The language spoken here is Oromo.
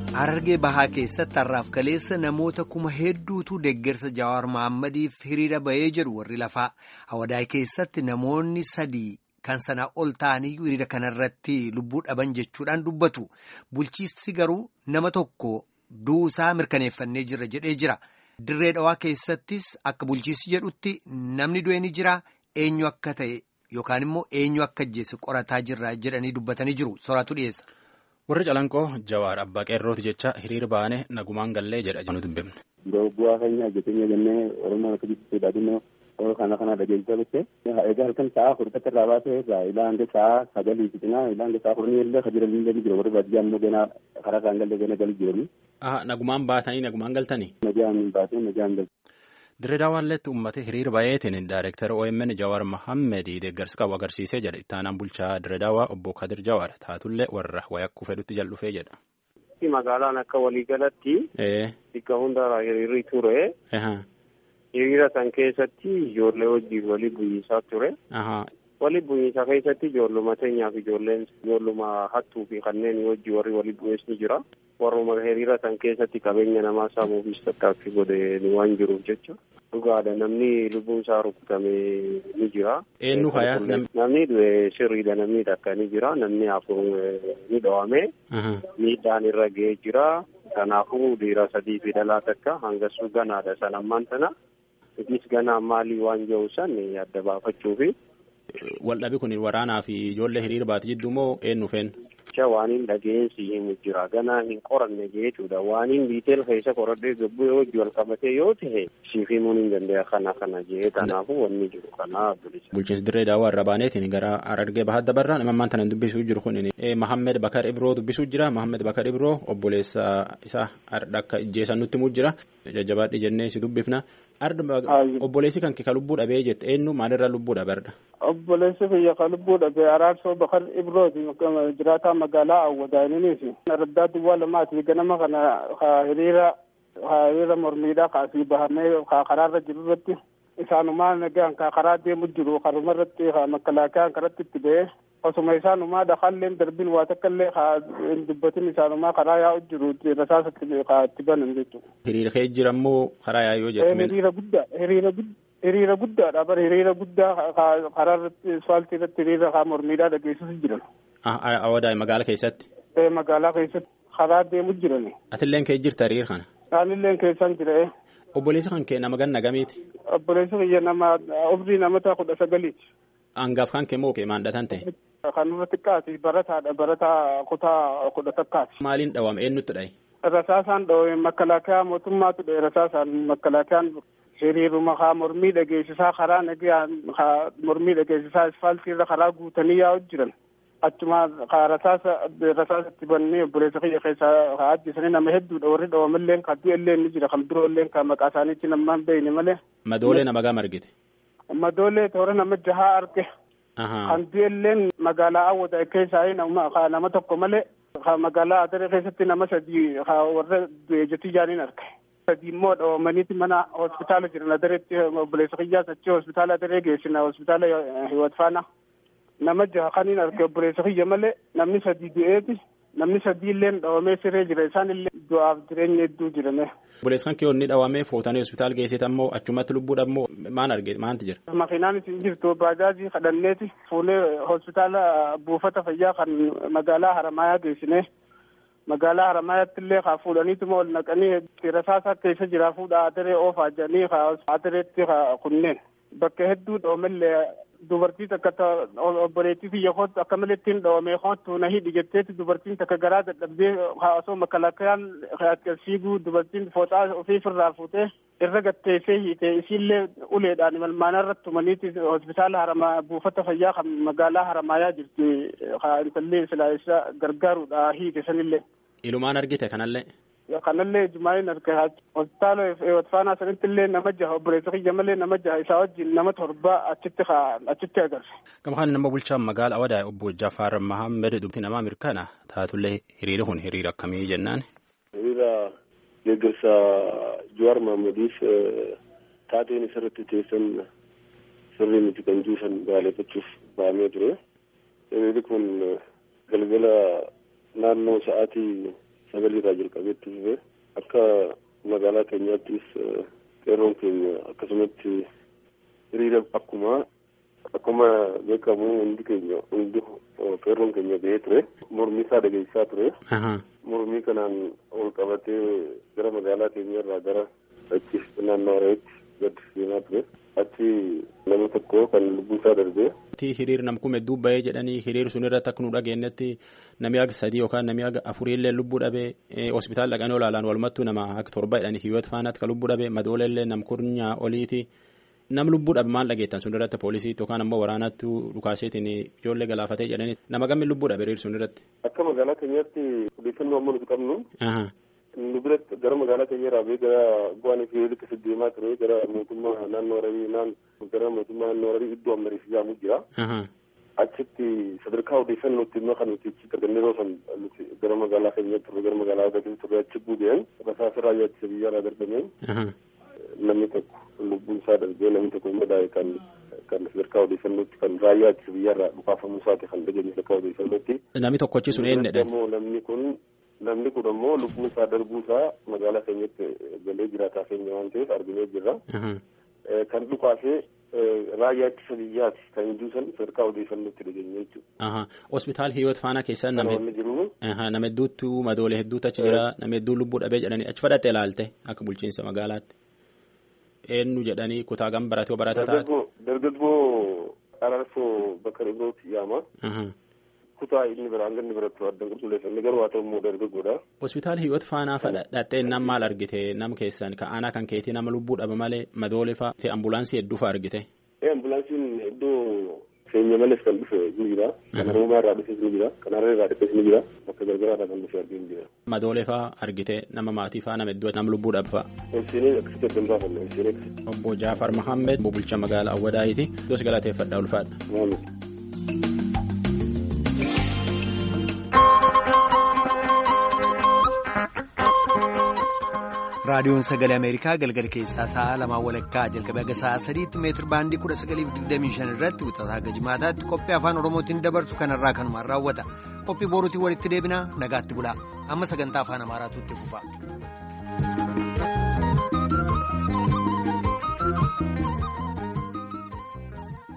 Harargee bahaa keessatti har'aaf kaleessa namoota kuma hedduutu deeggarsa Jawaar Mahaammadiif hiriira bahee jedhu warri lafaa. Hawadaay keessatti namoonni sadii kan sanaa ol ta'aniyyuu hiriira kanarratti lubbuu dhaban jechuudhaan dubbatu. Bulchiinsi garuu nama tokko duusaa mirkaneeffannee jirra jedhee jira. Dirree dhawaa keessattis akka bulchiinsi jedhutti namni du'e ni jira eenyu akka ta'e yookaan immoo eenyu akka ajjeese qorataa jirra jedhanii dubbatanii jiru. Soraatu dhiyeessa. warri calanqoo jawaar abbaa qeerrooti jecha hiriira baane nagumaan gallee jedha nu dubbifne. bu'aa keenya hojjetenya jennee oromoon akka jibbiisuudha dhimma kana kana dhageessisaa turte egaa halkan sa'a furdatti irraa baasee ilaa hanga sa'a sagalii fixinaa ilaa hanga sa'a kurnii illee kan jiran illee ni jira warri baadiyyaa immoo ganaa karaa isaan galee gana galii jiranii. nagumaan baatanii nagumaan galtanii. Nagaan baatee nagaan galte. Dirree daawwalleetti uummata hiriira baay'eetiin daayireektar OMN Jawaar Mohammed deeggarsa qabu agarsiisee jedha ittaanaan bulchaa Dirree Daawwaa obbo Kadir Jawaar taatullee warra wayakkuu fedhutti jal'ufee jedha. Magaalaan akka waliigalatti bakka hundarraa hiriirri ture. Hiriira san keessatti ijoollee wajjin walii bu'iinsaa ture. Walii bu'iinsa keessatti ijoolluma teenyaa fi ijoolleen ijoolluma hattuu fi kanneen wajjin warri walii bu'ees ni jira. Warruma hiriira san keessatti qabeenya namaa saamuufis tattaaffii godhe waan jiruuf jecha. Dhugaadha namni lubbuun isaa rukutame ni jira. Eenyu faaya? Namni sirriidha namni takka ni jira namni afur ni dhawame. Miidhaan irra ga'ee jira. Kanaafuu dhiira sadii fi dhalaa takka hangasuu ganaadha san ammaan tana. Itis ganaa maalii waan jiru san adda baafachuufi. Waldhabi kun waraanaa fi ijoollee hiriira baate jidduu moo eenyu feen? waan hin dhageensi himu jira ganaa hin qoranne jechuudha waan hin biiteel keessa qoradhee gabbuu yoo hojii wal qabatee yoo ta'e siif himuun hin danda'a kana kana jee kanaafuu wanni jiru kana bilisa. Bulchiinsi dirree daawwaa irra baaneetiin gara Harargee bahaa dabarraa nama ammaan tana dubbisuu jiru kun Mahammed Bakar Ibroo dubbisuu jira Mahammed Bakar Ibroo obboleessa isaa akka ijjeessan nutti himuu jira jajjabaadhi jennee si dubbifna. Obboleessi kan ka lubbuu dhabee jette eenyu maalirraa lubbuu dhabarra? Obboleessi kiyya ka lubbuu dhabee araarsoo Bakar Ibrooti jiraataa magaalaa Awwadaaninis raddaa duwwaa lamaati ganama kana hiriira hiriira mormiidhaa kaasii bahamee karaarra jiru irratti isaanumaa nagaan karaa deemu jiru karuma irratti makkalaakiyaan karatti itti ba'ee osuma isaanumaa dhaqaalleen darbiin waa takka illee hin dubbatin isaanumaa karaa yaa'u jiru rasaasa itti banan jechuudha. Hiriira kee jira immoo karaa yaa'uu jettu. Hiriira guddaa hiriira guddaa. hiriira guddaadha bara hiriira guddaa karaa irratti asfaaltii irratti hiriira mormiidhaa dhageessisu jiran. Awwadaay magaalaa keessatti. Magaalaa keessatti karaa deemu jiran. Atilleen kee jirta hiriira kana. Anilleen keessan jira. Obboleessi kan kee nama ganna gamiiti. Obboleessi kiyya nama umrii namoota kudha sagaliiti. Hangaaf kan kee moo kee maandatan ta'e. Kan irra xiqqaati barataadha barataa kutaa kudha takkaati. Maaliin dhawame eenyutti dhaye? Rasaasaan dhawame makalaakaa mootummaatu dhaye rasaasaan makalaakaan hiriiruma haa mormii dhageessisaa karaa nagaan haa mormii dhageessisaa asfaaltii irra karaa guutanii yaa'u jiran achuma haa rasaasa rasaasa itti bannee obboleessa kiyya keessaa haa ajjeesanii nama hedduudha warri dhawamallee kan du'e illee ni jira kan biroo illee kan maqaa isaaniitti nama hin beekne malee. Madoolee nama gama argite. Madoolee toora nama jahaa arge. Kan du'e illee magaalaa Awwadaay keessaa nama tokko malee magaalaa Adaree keessatti nama sadii warra du'e jetii jaaniin arge. sadii immoo dhawamaniiti mana hospitaala jiran adareetti obboleessa kiyyaas achi hospitaala adaree geessina hospitaala hiwat faana nama jaha kaniin arge obboleessa kiyya malee namni sadii du'eeti namni sadii illee dhawamee siree jira isaan illee du'aaf jireenya hedduu jirame. Obboleessi kan kee onni dhawamee fuutanii hospitaala geessite ammoo achumatti lubbuudhaaf ammoo maan arge maanti jira? Makiinaan isin jirtu baajaajii kadhanneeti fuulee hospitaala buufata fayyaa kan magaalaa Haramaayaa geessine. magaalaa haramaayatti illee haa fuudhaniituma ol naqanii rasaasa keessa jira fuudha adaree oofaa jedhanii haa adareetti haa kunneen bakka hedduu dhoomellee dubartii takka obboleettii biyya kootu akka malee ittiin dhoomee kootu na hidhi jetteetti dubartiin takka garaa dadhabdee haa osoo makalaakayaan fiiguu dubartiin fooxaa ofiifirraa fuutee irra gatteessee hiite isiillee uleedhaan malmaana irratti tumaniiti hospitaala haramaa buufata fayyaa kan magaalaa haramaayaa jirti haa intallee silaa isa gargaaruudha hiite sanillee. Ilumaan argite kanallee. Kanallee Jumaayeen arge hospitaala Eewwatfaanaa sanitti illee nama jaha obboleessa kiyya malee nama jaha isaa wajjin nama torba achitti achitti agarre. Gama kan nama bulchaa magaalaa Awadaay obbo Jafaar Mahammed dubbii namaa mirkana taatullee hiriira kun hiriira akkamii jennaan. Hiriira deeggarsa Jawaar Mahaammadiif taateen isarratti teessan sirrii miti kan juusan baaleeffachuuf ba'amee ture. Hiriirri kun galgala naannoo sa'aatii sagalirraa jalqabeetti dhufe akka magaalaa keenyaattis qeerroon keenya akkasumatti hiriira akkuma akkuma beekamu hundi keenya hundi qeerroon keenya ba'ee ture mormii isaa dhageessaa ture mormii kanaan ol qabatee gara magaalaa keenya irraa gara achi naannoo Harareetti gad seenaa ture achi nama tokko kan lubbuu isaa darbee. hiriir nam kume dubba'ee jedhanii hiriir sun irratti akka nu dhageenyetti namni aga sadii yookaan namni aga afuriillee lubbuu dhabee hospitaala dhaqanii olaalaan walumattuu nama akka torba jedhanii hiyyootti faanaatti kan lubbuu dhabee madooleellee nam kurnyaa oliiti nam lubbuu dhabe maal dhageettan sun irratti poolisiitti yookaan ammoo waraanattu dhukaaseetiin ijoollee galaafatee jedhanii nama gammi lubbuu dhabe hiriir sun irratti. Akka magaalaa keenyaatti odeeffannoo amma nuti qabnu. nu biratti gara magaalaa keenya irraa bee gara bu'aan fi hiriirri keessa deemaa ture gara mootummaa naannoo Hararii naan gara mootummaa naannoo Hararii iddoo ammarii jedhamu jira. Achitti sadarkaa odeeffannootti immoo kan nuti achi argannee yeroo san nuti gara magaalaa keenyatti turre gara magaalaa Hararii turre achi buudeen rasaasa raayyaa ittisa biyyaa irraa darbameen namni tokko lubbuun isaa darbee namni tokko immoo daa'e kan kan sadarkaa odeeffannootti kan raayyaa ittisa biyyaa irraa dhukaafamuu isaati kan dhageenye sadarkaa odeeffannootti. Namni tokkochi sun eenyudha? Namni kun namni kun ammoo lubbuun isaa darbuu isaa magaalaa keenyatti galee jiraataa keenya waan ta'eef arginee jirra. Kan dhukaasee raayyaa ittisa biyyaati kan hinduu san sadarkaa odeeffannootti dhageenye jechuudha. Hospitaal Hiyoot Faanaa keessa nama hedduutu madoolee hedduutu achi jira nama hedduu lubbuu dhabee jedhanii achi fudhattee ilaalte akka bulchiinsa magaalaatti. Eenyu jedhanii kutaa gam baratee barata taate. Dargaggoo Araarsoo Bakar Ibrooti yaama. kutaa inni biraan ganni biratti addan qulqulleeffanne garuu haa ta'u immoo dargaggoodha. Hospitaala Hiyoot Faanaa fadha dhattee nam maal argite nam keessan ka aanaa kan keetii nama lubbuu dhaba malee madoole fa'a ta'e ambulaansii hedduu fa'a argite. Ee ambulaansiin iddoo keenya malees kan dhufe ni jira. Kan Oromaa irraa dhufes ni jira. Kan Hararee irraa dhufes ni jira. Bakka gargaraa irraa kan dhufe arginu jira. Madoole fa'a argite nama maatii fa'a nama hedduu nama lubbuu dhaba fa'a. Ibsinee akkasitti addan baafanne ibsinee akkasitti. Obbo Jaafar Mahammed bulchaa magaalaa Awwadaayiiti. Dos galateeffadhaa ulfaadha. raadiyoon sagalee ameerikaa galgala keessaa sa'a lamaa walakkaa jalqabee aga sa'a sadiitti meetir baandii kudha sagaliif digdamii shan irratti wixataa haga jimaataatti qophii afaan oromootiin dabarsu kanarraa kanumaan raawwata qophii boruutiin walitti deebinaa nagaatti bulaa amma sagantaa afaan amaaraatu itti fufa.